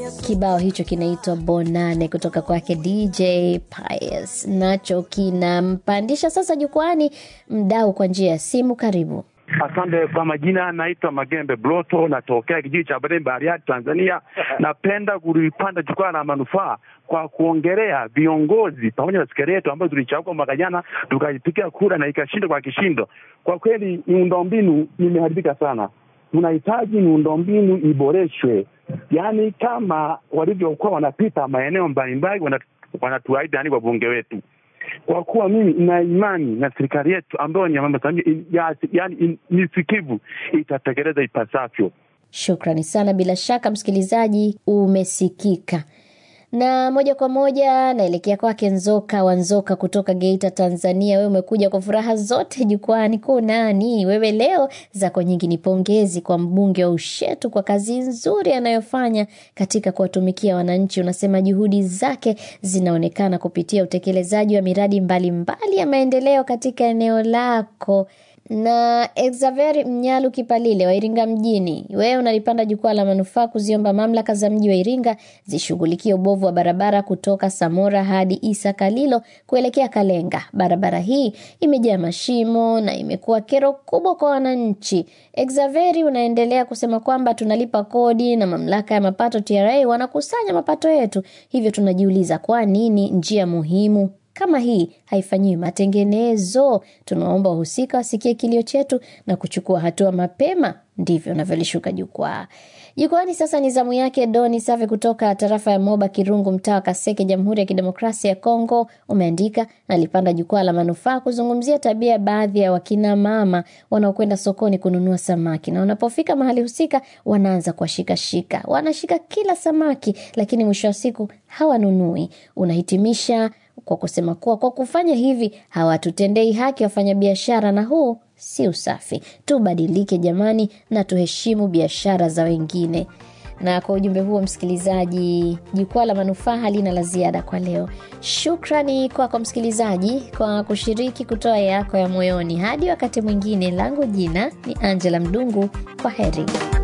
Kibao hicho kinaitwa Bonane kutoka kwake DJ Pius, nacho kinampandisha sasa jukwani mdau kwa njia ya simu. Karibu. Asante kwa majina, naitwa Magembe Bloto, natokea kijiji cha Badeni, Bariadi, Tanzania. Napenda kulipanda jukwaa la manufaa kwa kuongelea viongozi pamoja na serikali yetu ambayo tulichagua mwaka jana tukaipigia kura na ikashinda kwa kishindo. Kwa kweli miundombinu imeharibika sana, tunahitaji miundombinu iboreshwe, yaani kama walivyokuwa wanapita maeneo mbalimbali wanatuahidi yani wabunge wetu kwa kuwa mimi nina imani na serikali yetu ambayo ni ya Mama Samia, yaani ni sikivu, itatekeleza ipasavyo. Shukrani sana. Bila shaka msikilizaji, umesikika na moja kwa moja naelekea kwake Nzoka wa Nzoka kutoka Geita, Tanzania. Wewe umekuja kwa furaha zote jukwani, kunani wewe leo? Zako nyingi ni pongezi kwa mbunge wa Ushetu kwa kazi nzuri anayofanya katika kuwatumikia wananchi. Unasema juhudi zake zinaonekana kupitia utekelezaji wa miradi mbalimbali mbali ya maendeleo katika eneo lako na Exaveri Mnyalu Kipalile wa Iringa mjini, wewe unalipanda jukwaa la manufaa kuziomba mamlaka za mji wa Iringa zishughulikie ubovu wa barabara kutoka Samora hadi Isa Kalilo kuelekea Kalenga. Barabara hii imejaa mashimo na imekuwa kero kubwa kwa wananchi. Exaveri unaendelea kusema kwamba tunalipa kodi na mamlaka ya mapato TRA wanakusanya mapato yetu, hivyo tunajiuliza kwa nini njia muhimu kama hii haifanyiwi matengenezo. Tunaomba wahusika wasikie kilio chetu na kuchukua hatua mapema. Ndivyo unavyolishuka jukwaa. Jukwani sasa ni zamu yake Doni Save kutoka tarafa ya Moba Kirungu, mtaa wa Kaseke, Jamhuri ya Kidemokrasia ya Kongo. Umeandika, nalipanda jukwaa la manufaa kuzungumzia tabia ya baadhi ya wakina mama wanaokwenda sokoni kununua samaki, na wanapofika mahali husika wanaanza kuwashikashika, wanashika kila samaki, lakini mwisho wa siku hawanunui. Unahitimisha kwa kusema kuwa kwa kufanya hivi hawatutendei haki wafanyabiashara, na huu si usafi. Tubadilike jamani, na tuheshimu biashara za wengine. Na kwa ujumbe huo, msikilizaji, jukwaa la manufaa halina la ziada kwa leo. Shukrani kwako kwa msikilizaji kwa kushiriki kutoa yako ya moyoni. Hadi wakati mwingine, langu jina ni Angela Mdungu. Kwa heri.